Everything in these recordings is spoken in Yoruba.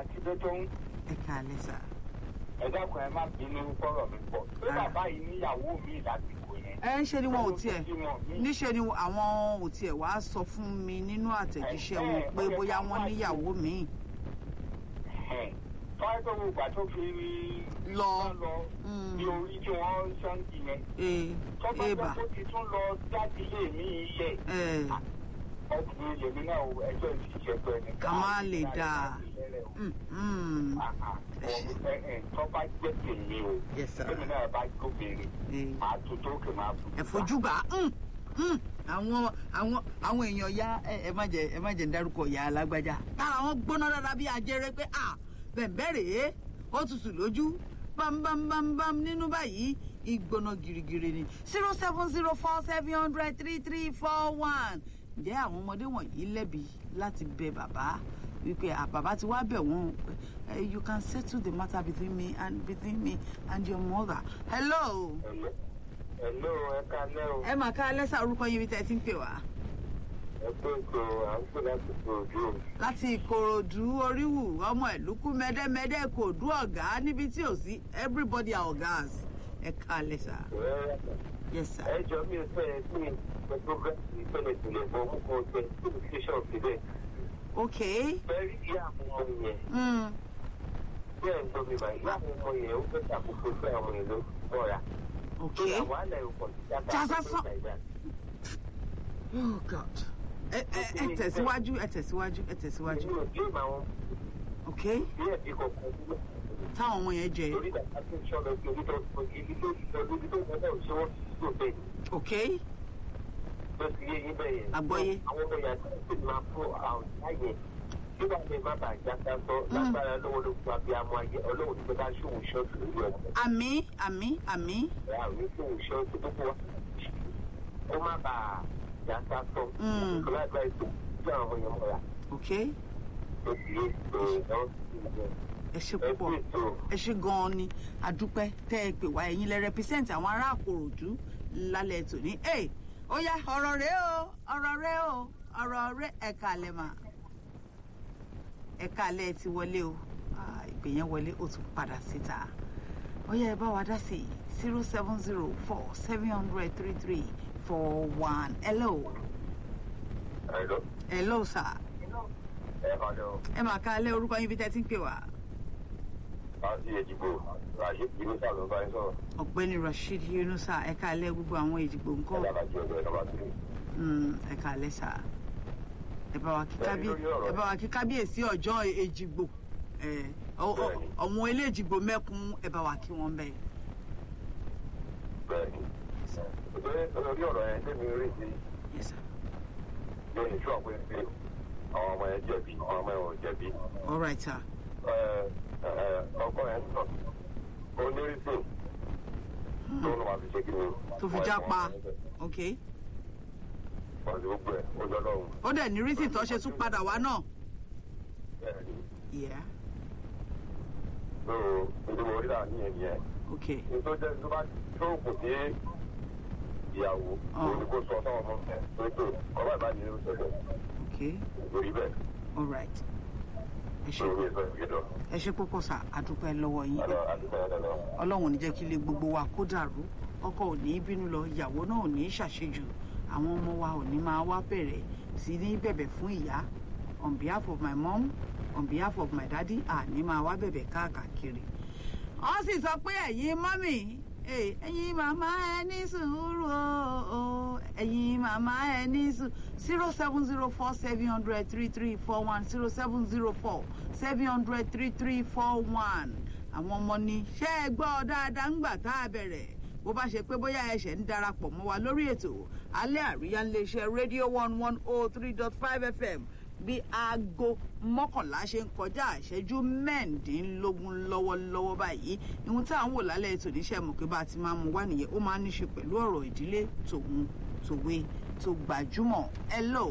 àti tó tó ń ẹ káalẹ́ sà. ẹ dákun ẹ má bínú kọ́rọ̀ mi pọ̀ pé Ah. bàbá yìí níyàwó mi lásìkò yẹn. ẹ ń ṣe ni wọn ò Ó tiẹ̀ tún bímọ míì. níṣe ni àwọn ò tiẹ̀ wá sọ fún mi nínú àtẹ̀jíṣẹ́ wọn pé bóyá wọ́n níyàwó míì fáwọn tó wù gbà tó fi Lọ. lọ Mm. ní orí tí wọ́n ṣáǹkì yẹn. ee tọ́gbọ́n eba tó ti tún lọ jáde ilé mi ilẹ̀ ẹ ọkùnrin lèmi náà o, ẹjọ́ ìṣiṣẹ́ pẹ́ ni. Ká má lè dáa. mm, mm, tọ́ba jẹ́ tèmi o Yes, sir. tèmi náà bá gbóbìnrin ee. màá tó tó kè máa fojú ẹ fojú bá mm, mm. àwọn àwọn àwọn èèyàn ya ẹ ẹ má jẹ ẹ má jẹ ń dárúkọ ìyá alágbájá tára wọn gbóná dáadáa bí ajẹrẹ pé à bẹ̀m̀bẹ̀ rèé ó tutù lójú bámbámbámbám nínú báyìí ìgbóná girigiri ni zero seven zero four seven hundred three three four one ǹjẹ́ àwọn ọmọdé wọ̀nyí lẹ́bi láti bẹ bàbá wípé à bàbá ti wá bẹ̀ wọ́n eh, you can settle the matter between me and between me and your mother hello Hello, ẹ kalẹ́ o. ẹ mà ká lẹ́sà orúkọ yín bí tẹ́ ẹ ti ń pè wá. Ẹ pé ètò à ń pè láti pè ojú o. láti ìkòròdú oríwù ọmọ ìlúkú mẹdẹmẹdẹ kò dú ọgá níbi tí ò sí everybody are ọgás ẹ ká lẹ́sà. yes sir. Ẹ jọ mi ò fẹ́ ẹ sí ẹ program ìpínlẹ̀ ìpínlẹ̀ fún ọmọ kan ọ̀gbẹ́ tí mo fi ṣọ́ síbẹ̀. ok. Bẹ́ẹ̀ni ìyá àwọn ọmọ yẹn. Mm. Bẹ́ẹ̀ ń gbọ́ mi báyìí. Ìyá àwọn ọmọ yẹn ó fẹ́ ṣàkóso fẹ́ àwọn èèyàn ló mọ́ra. ok. Tó yà wàhálà ìwọ̀n Jásá sọ- oh god. ẹ ẹ ẹ tẹ̀síwájú ẹ tẹ̀síwájú ẹ tẹ̀síwájú. Èmi ò blame àwọn ok. bí ẹ̀bí kankan sílẹ̀. táwọn ọmọ yẹn jẹ. Lórí ìgbà tí wọ́n lọ sí orí tó ibi tó ti lọ lórí tó ń bọ̀ ṣé wọ́n ti tó bẹ́ẹ̀ ni. ok. Lọ sí iye yín bẹ́ẹ̀ yẹn. Àgbọ́yé. Àwọn ọmọ yàtọ̀ sì máa fún àwọn láyé. Bí wàá lè má bàa já sásọ lágbára lọ́wọ́ ló fún abiyamọ ayé ọlọ́run tó bá ṣòwò ṣọ́ọ̀tù lórí ọmọ. àmì àmì àmì. àwọn ṣòwò ṣọ́ọ̀tù tó fún wa. Ó má bàa já sásọ. Mm. Ìkọlá ìgbà ètò tí àwọn ọmọ yẹn mọ̀ra. ok. Ó sì yé ètò ìdáwọ́ sí ìyẹn. ẹ ṣe Ẹ púpọ̀. kú ètò. ẹ ṣe gan-an ni àdúpẹ́ tẹ́ ẹ pè wá ẹ̀yin lẹ represent àwọn ará àkòròdú lálẹ́ tòní. ẹ ó yá ọ̀rọ̀ rẹ o ọ̀rọ̀ rẹ o ọ̀rọ̀ rẹ ẹ̀ka alẹ́ mà ẹ̀ka alẹ́ ti wọlé o Ah, ìpè yẹn wọlé ó tún padà síta ó yá ẹ bá wa dá sí zero seven zero four seven hundred three three four one hello Ẹ̀lọ́. hello sir Ẹ kọ́lẹ́ o. ẹ mà ká alẹ́ orúkọ yín bí tẹ́ ti ń pè wá Láti Èjìgbò, Ràṣí Kìínísà ló bá ń sọ̀rọ̀. ọ̀gbẹ́ni rasheed yunusa ẹ̀ka alẹ́ gbogbo àwọn ìdìbò ńkọ́. Ẹ̀dá láti ọ̀dọ̀ ẹ̀ lọ́ba sílẹ̀. Mm, ẹ káalẹ́ sà ẹ bá wa kí Bẹ́ẹ̀ni, kábí lórí ọ̀rọ̀ ẹ bá wa kí kábíyèsí ọjọ́ èjìgbò ẹ ọ- ọ- Bẹ́ẹ̀ni. ọ̀wọ́n ilé èjìgbò mẹ́kun ẹ bá wa kí wọ́n bẹ́ẹ̀. Bẹ́ẹ̀ni. Ṣé lórí ọ̀rọ̀ yẹn lèmi rí sí Yes, sir. lónìí tí wọ́n pè pé àwọn ọmọ yẹn jẹ̀bi, àwọn ọmọ yẹn ò jẹ̀bi. all right sir. Ẹ, ẹ, Ọkọ yẹn ń sọ. Onírìsìn tó ń wá fi ṣe kí ni. tó fi já pa ok Wọ́n ti gbogbo ẹ̀ ó jọ lọ́run. ó dẹ̀ ní rísì tó ṣe tún padà wá náà. Bẹ́ẹ̀ni. Yeah. Ló ìdí mo rí là ní ẹ̀yìn ẹ̀. ok Nítorí jẹ́ tó bá tó kù sí ìyàwó. Ọ̀. Ó ní kó sọ fún ọmọ ẹ̀ tó tó. Ọba ìbáyìí ló ṣẹlẹ̀. ok Lórí bẹ́ẹ̀. all right ẹ ṣe Lórí ìfẹ́ ìgbẹ́dọ̀. ẹ ṣe púpọ̀ sà àdúpẹ́ lọ́wọ́ yín Àlọ́ àdúgbò yẹn lọ. ọlọ́run ò ní jẹ́ kí ilé gbogbo wa kó dàrú ọkọ ò ní bínú lọ ìyàwó náà ò ní ṣàṣejù àwọn ọmọ wa ò ní máa wá bẹ̀rẹ̀ sí ní bẹ̀bẹ̀ fún ìyá on behalf of my mom on behalf of my daddy àní máa wá bẹ̀bẹ̀ káàkiri. wọ́n sì sọ pé ẹ̀yin mọ́mì eh, ẹ̀yin màmá ẹ ní sùúrù o ẹ̀yin màmá ẹ ní sùúrù zero seven zero four seven hundred three three four one zero seven zero four seven hundred three three four one àwọn ọmọ ni ṣé ẹ gbọ́ dáadáa ń gbà tá a bẹ̀rẹ̀ bó bá ṣe pé bóyá ẹ̀ṣẹ̀ ń darapọ̀ mọ́ wa lórí ètò alẹ́ àríyá iléeṣẹ́ rédíò one one oh three dot five fm bí aago mọ́kànlá ṣe ń kọjá ìṣẹ́jú mẹ́ẹ̀ẹ́dínlógún lọ́wọ́lọ́wọ́ báyìí ihun tí à ń wò lálẹ́ ètò níṣẹ́ mọ̀ pé bá a ti máa mú wá nìyẹn ó máa ń ní ṣe pẹ̀lú ọ̀rọ̀ ìdílé tòun tòwe tó gbajúmọ̀ hello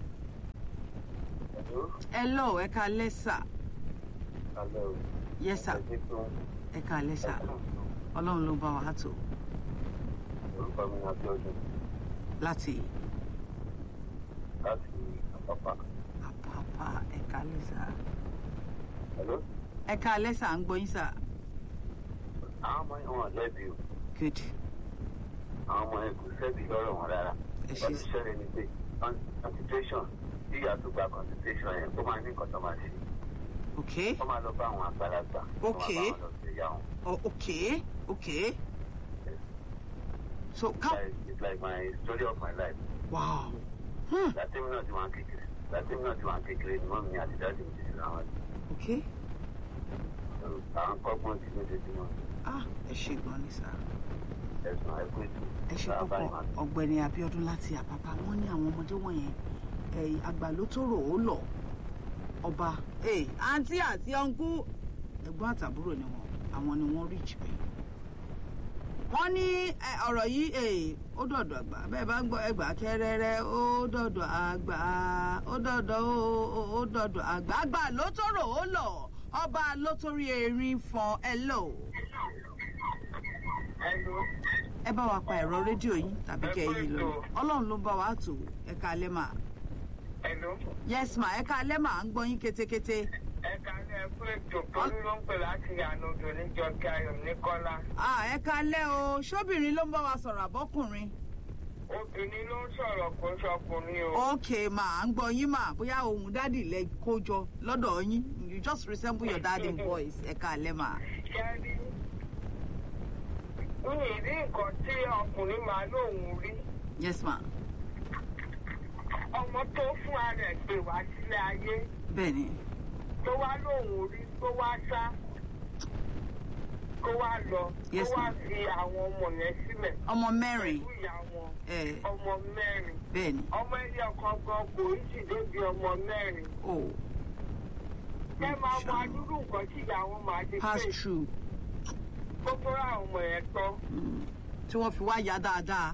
hello ẹ ká lẹ́sà Alẹ́ o. yes sir Ẹ̀jẹ̀ tó ẹ ká lẹ́sà ọlọ́run ló bá wa tó orúkọ mi ní Abíọ́dún láti láti Àpápá. àpápá ẹ ká lẹ́sà Hello? ẹ ká alẹ́ sà ń gbọ́ yín sà. àwọn ọmọ yẹn wọn lẹ́bi o good àwọn ọmọ yẹn kò sẹ́bi lọ́rọ̀ wọn rárá Ẹ ṣé. wọ́n ti ṣẹlẹ̀ ní pé con- concentration tí ìyá tó gba concentration yẹn ó máa ní nǹkan tó máa ṣe ok wọ́n máa lọ bá àwọn àgbàlagbà Ok. wọ́n máa bá wọn lọ sí ìyá wọn oh, ok ok so It's ká like- it's like my story of my life wow hmm. láti mi náà ti wà ń kékeré láti mi náà ti wà ń kékeré ni mọ́mí àti dáàdì mi ti ṣe àwọn ok àwọn kọ́gbọ́n ti lójoojúmọ́ ah ẹ ṣe gan ni sà. ẹ̀sùn àìkú ètò ẹ ṣe bàbá púpọ̀ ìmọ̀ ọ̀gbẹ́ni Abíọ́dún láti àpápá wọn ní àwọn ọmọdé wọ̀nyẹn ẹ̀yìn àgbà ló tó rò ó lọ ọba ee àǹtí àti ọ̀nkú ẹ̀gbọ́n àtàbúrò ni wọn àwọn ni wọ́n rí jìbẹ́ wọ́n ní ẹ, ọ̀rọ̀ yìí ee ó dọ̀dọ̀ àgbà bẹ́ẹ̀ bá ń gbọ́ ẹgbàá kẹrẹrẹ ó dọ̀dọ̀ àgbà ó dọ̀dọ̀ ó- ó- ó dọ̀dọ̀ àgbà àgbà ló tó rò ó lọ ọba ló torí erin fọn ẹ lò ẹ bá wa pa ẹ̀rọ rédíò yín tàbí kẹ́ ẹ yí lọ ọlọ́run ló ń bá wa tò ẹ ká alẹ́ mà Hello. yes ma ẹ ká alẹ́ mà ń gbọ́ yín kétékété Ẹ kalẹ̀ fún ètò torí ló ń pè láti ànàdò níjọkẹ́ ayọ̀ ní Kọ́lá. ah ẹ ká alẹ́ o ṣóbìnrin ló ń bá wa sọ̀rọ̀ àbọ́kùnrin Obìnrin ló ń sọ̀rọ̀ kó sọkùnrin o. ok ma à ń gbọ́ yín mà bóyá ohun dádì lẹ kó jọ lọ́dọ̀ yín you just resemble your daddy voice ẹ ká alẹ́ mà Ṣẹ́rí. Mi ì rí nǹkan tí ọkùnrin máa lóun rí. yes ma Ọmọ tó fún ara ẹ̀ pè wá sílé ayé bẹ́ẹ̀ ni tó wá lóun rí tó wá sá kó wá lọ tó Yes, wá ma'am. fi àwọn ọmọ yẹn sílẹ̀ ọmọ mẹ́rin pẹ̀lú ìyá wọn ẹ ọmọ mẹ́rin. bẹ́ẹ̀ ni ọmọ ẹyẹ ọkàn gan kò í sì débi ọmọ mẹ́rin. o ẹ máa mọ adúrú nǹkan tí ìyá wọn máa ti pass pè through gbogbo àwọn ọmọ yẹn tán. mm, tí wọ́n fi wá yá dáadáa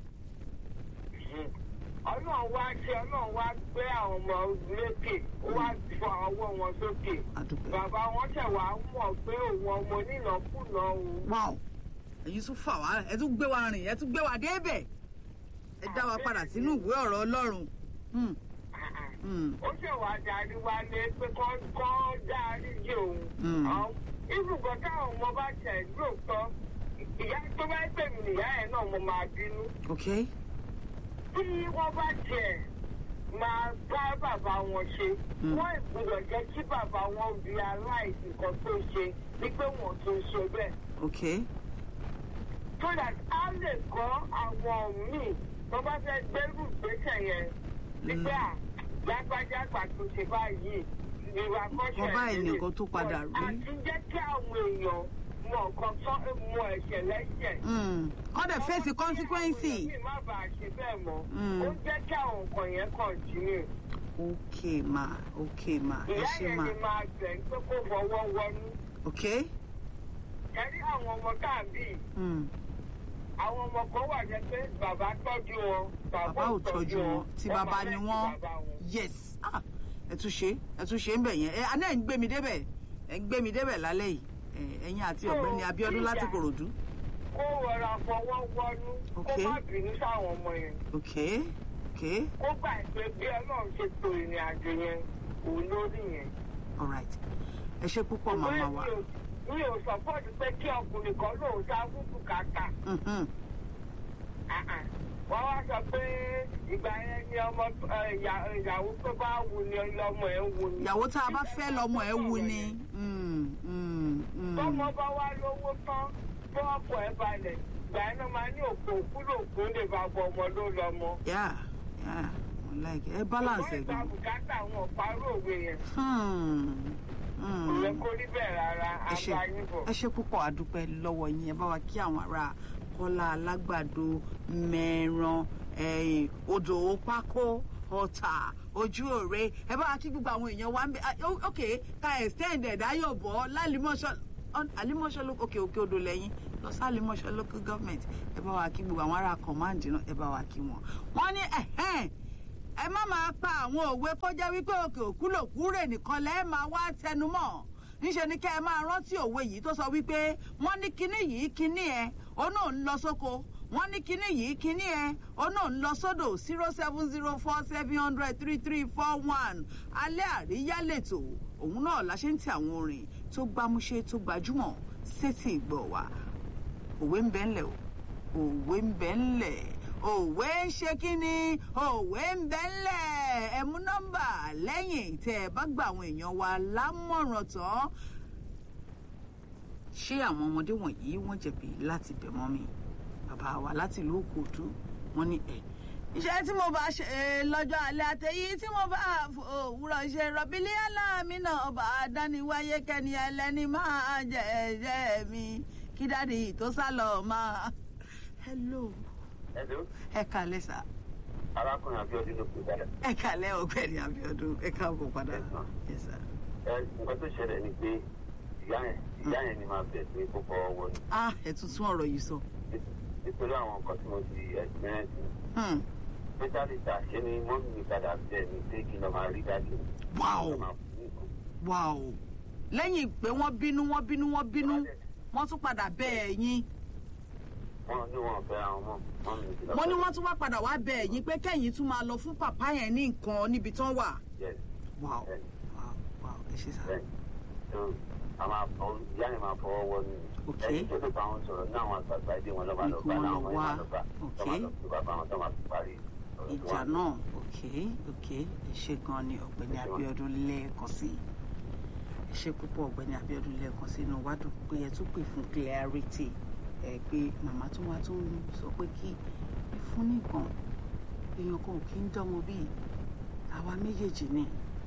ọlọ́run wá ṣe ọlọ́run wá gbé àwọn ọmọ lékè ó wá fọ ọwọ́ wọn sókè. àdúpẹ́ bàbá wọn ṣẹ̀ wá mọ̀ pé òun ọmọ onínàkúnà o. wow èyí tún fà wá ẹ tún gbé wa rìn ẹ tún gbé wa débẹ̀ ẹ dá wa padà sínú ìwé ọ̀rọ̀ Ọlọ́run Hmm, hmm, ó ṣẹ̀ wá darí wálé pé kọ́ kọ́ dárí jẹ òun. Mm. ibùgbọ́n táwọn ọmọ bá tẹ̀ lóòótọ́ ìyá tó bá pè mí ìyá ẹ̀ náà mo máa bínú. ok tí wọ́n bá tiẹ̀ máa bá bàbá wọn ṣe Mm. wọ́n ìgbọ́dọ̀ jẹ́ kí bàbá wọn bí aláìsí nǹkan tó ṣe ní pé wọ́n tó ṣe bẹ́ẹ̀. ok so that a lè kọ́ àwọn míì tó bá fẹ́ gbẹ́rù gbèsè yẹn nígbà lágbájágbà tó ṣe báyìí ìwà kọ́ṣẹ́ Nǹkan báyìí ìdílé. nìkan tó padà rí. àti jẹ́ kí àwọn èèyàn mọ nǹkan tó mọ ẹ̀ṣẹ̀ lẹ́ṣẹ̀. Hmm, kọ́ dẹ̀ face consequence Ọmọ tí má bàa ṣe bẹ́ẹ̀ mọ́. Mm. Ó jẹ́ kí àwọn nǹkan yẹn continue. ok ma ok ma ẹ Ìyá ṣe yẹn ma ni máa bẹ̀ ń pé kó fọwọ́ wọnú. ok Ẹ̀rí àwọn ọmọ káàbí. hmm, Àwọn ọmọ kan wà jẹ́ pé bàbá tọ́jú wọn. bàbá ò tọ́jú wọn tí wọ́n bàbá máa ni lẹ́sìn wọ́n bàbá wọn. yes ah, ẹ tún ṣe ẹ tún ṣe ń bẹ̀ yẹn ẹ aná ẹ̀ ń gbé mi débẹ̀ ẹ̀ ń gbé mi débẹ̀ lálẹ́ yìí ẹ, ẹ̀yin àti ọ̀gbẹ́ni Abíọ́dún láti Kòròdú Kó rọra fọwọ́ wọnú. Kó Okay. má bínú sáwọn ọmọ yẹn. ok ok Kó gbà pé bí Ọlọ́run ṣe to ìrìn àjò yẹn òun lórí yẹn. alright ẹ ṣe púpọ̀ màmá Ṣùgbọ́n wa mi ò- mi ò sọ́pọ̀tù pé kí ọkùnrin kan lóun sá fún bùkátà. Mhm, wọ́n wá sọ pé ìgbà yẹn ni ọmọ ẹ, ìyá- ìyàwó tó bá wù ni lọ́mọ ẹ̀ ń wù ni. ìyàwó tá a bá fẹ́ lọ́mọ ẹ̀ wù ni Hmm, hmm, hmm. tọ́mọ bá wá lówó tán tó ọkọ̀ ẹ̀ balẹ̀ ìgbà yẹn náà máa ní òkú òkúlò òkú lè bá bọ ọmọ ló lọ́mọ. yeah yeah mo like ẹ balance ẹ ìgbà gan bùkátà wọn parọ́ òwe yẹn Hmm, kò yẹ hmm. kó rí bẹ́ẹ̀ rárá ẹ ṣe abáyín bọ̀. ẹ ṣe púpọ̀ àdúpẹ́ lọ́wọ́ yín ẹ bá wa kí àwọn ará kọ́lá alágbàdo mẹ́ran ẹ̀yìn odò pákó ọ̀tà ojú òre ẹ bá wa kí gbogbo àwọn èèyàn wa ń bẹ ah, ó- ok ká extend ẹ̀dá yóò bọ́ lálìmọ́ṣọ́ àlìmọ́ṣọ́ ló òkè òkè odò lẹ́yìn lọ sí àlìmọ́ṣọ́ local government ẹ bá wa kí gbogbo àwọn ará command náà ẹ bá wa kí wọn. wọ́n ní ẹ̀hẹ́n ẹ má máa pa àwọn òwe kó jẹ́ wípé òkè òkú lòkú rè nìkan lẹ́ẹ̀ máa wá tẹnumọ́ níṣẹ́ ni kẹ́ ẹ máa rántí òwe yìí tó sọ wípé wọ́n ní kinní yìí kinní ẹ ó náà ń lọ sóko wọ́n ní kinní yìí kinní ẹ ó náà ń lọ sódò zero seven zero four seven hundred three three four one alẹ́ àríyá lẹ́tọ̀ òun náà la ṣe ń tẹ àwọn orin tó gbámúṣé tó gbajúmọ̀ sétí ìgbọ̀ wa òwe ń bẹ ńlẹ̀ o òwe ń bẹ ńlẹ̀ òwe ń ṣe kínní òwe ń bẹ ńlẹ̀ ẹ mú nọ́mbà lẹ́yìn tẹ́ ẹ bá gba àwọn èèyàn wa lámọ̀ràn tán ṣé àwọn ọmọdé wọ̀nyí wọ́n jẹ̀bi láti bẹ̀ mọ́ mi bàbá wa láti ìlú òkòtú wọ́n ní ẹ̀ iṣẹ́ tí mo bá ṣe lọ́jọ́ alẹ́ àtẹ̀yí tí mo bá òwúrọ̀ ṣe rọ̀bìlì aláàmì náà ọba àdániwáyé kẹ́ni ẹlẹ́ni máa jẹ ẹ̀jẹ̀ mi kí dáàdi tó sá lọ máa. hello Hello, ẹ kàlẹ́ sà arákùnrin Abíọ́dún ló pè padà. ẹ kàlẹ́ ọ̀gbẹ́ni Abíọ́dún ẹ káàbọ̀ padà Yes, ma'am. yes sir. Ẹ nǹkan tó ṣẹlẹ̀ ni pé ìyá yẹn ìyá yẹn ni máa bẹ̀ pé kó fọwọ́ wọ ni. ah ẹ tún tún ọ̀rọ̀ yìí sọ. Nítorí àwọn nǹkan tí mo ti experience ni. Hmm. Especially ta ṣe ni mọ́mí mi padà bẹ̀ mí pé kí n lọ máa rí dájú. wow Kí n lọ máa fún nǹkan. wow lẹ́yìn pé wọ́n bínú wọ́n bínú wọ́n bínú wọ́n tún padà bẹ̀ ẹ̀yin Wọ́n ní wọn fẹ́ àwọn mọ́ mọ́mí mi ti lọ. wọ́n ní wọ́n tún wá padà wá bẹ̀ ẹ̀yin pé kẹ́yìn tún máa lọ fún pàpá yẹn ní nǹkan níbi tán wà. Yes, wow bẹ́ẹ̀ni, wow wow ẹ ṣe sá. bẹ́ẹ̀ni. So, a máa fọ ìyá yẹn máa fọwọ́ wọ ni. Ok. Ẹni tó lè bá wọn sọ̀rọ̀ ní àwọn àgbàgbà ìdí wọn lọ́ máa lọ Ikú bá wọn náà lọ wọn wá. máa lọ bá. Ok. Tọ́ máa lọ sí bàbá wọn tó máa fi parí. ọ̀rọ̀ tí ìjà wọ́n ní. náà ok ok ẹ ṣe gan ni ọ̀gbẹ́ni Ẹ ṣé wá. Abíọ́dún lẹ́ẹ̀kan sí i ẹ ṣe púpọ̀ ọ̀gbẹ́ni Abíọ́dún lẹ́ẹ̀kan sí inú wa dùn pé ẹ tún pè fún clarity ẹ pé màmá tó wá tó ń sọ pé kí ẹ fún nìkan èèyàn kan ò kí ń dánwò bíi àwa méjèèjì ni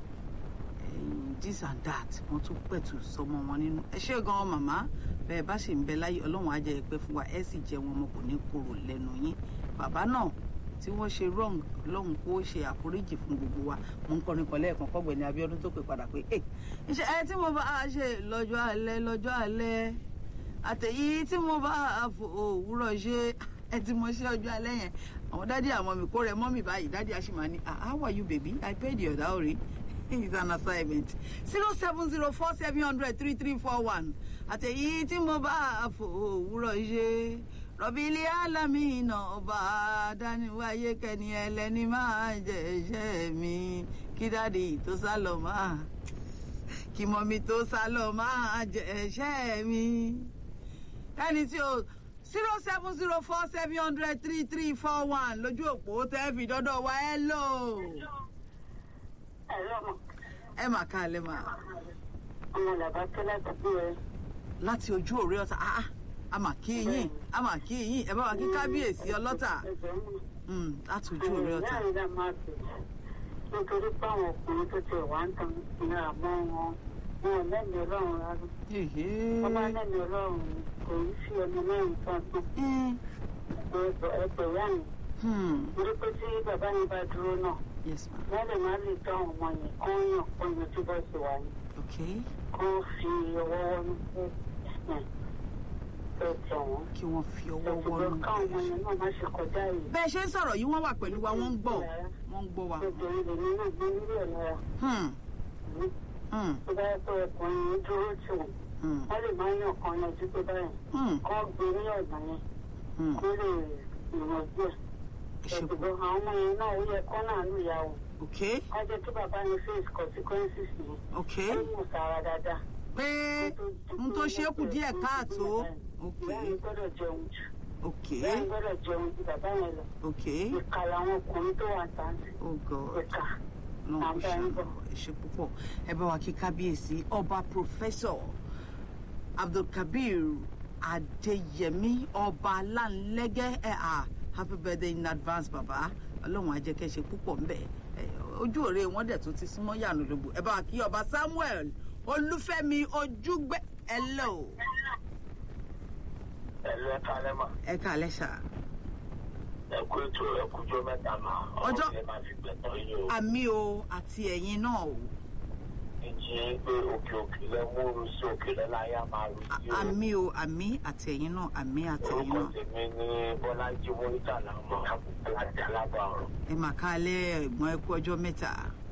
ẹ̀yin this and that wọ́n tún pẹ̀tù sọmọ wọn nínú ẹ ṣe gan màmá bẹ́ẹ̀ bá sì ń bẹ láyé Ọlọ́run á jẹ́ ẹ pẹ́ fún wa ẹ sì jẹ́ wọn ọmọ kò ní korò lẹ́nu yín bàbá náà tí wọ́n ṣe wrong lọ́hùn kó ṣe àforíjì fún gbogbo wa mo ń kọrin kan lẹ́ẹ̀kan kọ́gbẹ̀ni Abíọ́dún tó pè padà pé ẹ iṣẹ́ ẹ tí mo bá a ṣe lọ́jọ́ alẹ́ lọ́jọ́ alẹ́ àtẹ̀yí tí mo bá a fò òwúrọ̀ ṣe ẹ tí mo ṣe ọjọ́ alẹ́ yẹn àwọn dádì àwọn mi kó rẹ mọ́ mi báyìí dádì àṣìmá ni ah how are you baby I paid your dowry it's an assignment zero seven zero four seven hundred three three four one àtẹ̀yí tí mo bá a fò òwúrọ̀ ṣe rọ̀bìlì alámìnà ọba dáníwáyé kẹ́ni ẹlẹ́ni máa jẹ ẹ̀ṣẹ̀ mi kí dáàdi tó sá lọ máa kí mọ́mí tó sá lọ máa jẹ ẹ̀ṣẹ̀ mi. ẹni tí o zero seven zero four seven hundred three three four one lójú òpó tẹ́ fi dọ́dọ̀ wa ẹ lò. ẹ̀rọ mọ̀ ẹ mà ká lẹ́ mà ọmọ làbá tẹ́ láti gbé ẹ. láti ojú òré ọ̀tá ah ah, a mà kí yín a mà kí yín ẹ bá wa kí kábíyèsí ọlọ́tà ẹ̀jẹ̀ mú. Mm, láti ojú òré ọ̀tá. láàrin dá máa bẹ̀ nítorí pé àwọn ọkùnrin tó ti wà ń tan ní àmọ́ wọn wọn ò lẹ́mìí ọlọ́run rárá. Èhé. wọ́n bá lẹ́mìí ọlọ́run ni kò ní sí ẹni mẹ́rin kan tán Eh, ẹgbẹ̀ ìyá mi. hmm, torí pé tí bàbá mi bá dúró náà yes ma wọ́n lè má lè tọ́ àwọn ọmọ yẹn kó yàn kó yan tí bọ́ sí wa ni okay kó fi ọwọ́ wọnú fún ẹ̀ ẹ̀ tẹ̀ wọ́n. kí wọ́n fi ọwọ́ wọnú ẹ̀sùn káwọn ọmọ yẹn náà má ṣe kọjá yìí. bẹ́ẹ̀ ṣe ń sọ̀rọ̀ yìí wọ́n wà pẹ̀lú wa wọ́n ń gbọ́ wọ́n ń gbọ́ wa. obìnrin lèmi náà gbé nílé ẹ̀ lára. Hmm, hmm, tó bá yẹ pé ọkùnrin yẹn dúró tì wọ́n hmm, wọ́n lè máa yàn kan yanjú pé báyìí hmm, kọ́ gbé ní ọ̀nà yẹn hmm. kó lè ìyànjú ẹ̀. ẹ ṣe ẹ̀sùn pọ̀ àwọn ọmọ yẹn náà ó yẹ kọ́ náà lù yà wọ́n. okay wọ́n jẹ́ kí bàbá yẹn face consequences yìí. okay ó mú sára dáadáa. pé n tó ṣe é kù díẹ̀ káàtó okay ìyá mi gbọ́dọ̀ jẹun jù. okay ìyá mi gbọ́dọ̀ jẹun ju bàbá yẹn lọ. okay ìkà làwọn ọkùnrin tó wà tàǹtì. oh god ìkà. lọ́n kò Àbá ṣàánú ń bọ̀. ẹ ṣe púpọ̀ ẹ bá wa kí kábíyèsí ọba pòfẹ́sọ̀ abdulkabir adéyẹmí ọba aláǹlẹ́gẹ́ ẹ̀ à happy birthday in advance bàbá ọlọ́run á jẹ́ kẹ́ ṣe púpọ̀ ńbẹ̀ ẹ, ojú òre wọn dẹ̀ tún ti súnmọ́ yànnú lógbò ẹ bá wa kí ọba samuel olúfẹ́mi ojúgbẹ́ hello ẹ̀lú ẹ̀ka lẹ́mà ẹ káalẹ́ sà ẹ̀kú ètò ẹ̀kújọ́ mẹ́ta mà Ọjọ́- ọ̀rọ̀ yẹn máa fi gbẹ̀tọ̀ yín o àmì o àti ẹ̀yin náà o ìjì pé òkè òkè lẹ múru sí òkè lẹ láyà máa rú À- sí o àmì o àmì àti ẹ̀yin náà àmì àti ẹ̀yin orúkọ náà tèmi ní bọ́lájí mọ́ríkà làmọ́ alájà lábàárọ̀ ẹ mà káalẹ́ ẹ̀gbọ́n ẹ kú ọjọ́ mẹ́ta.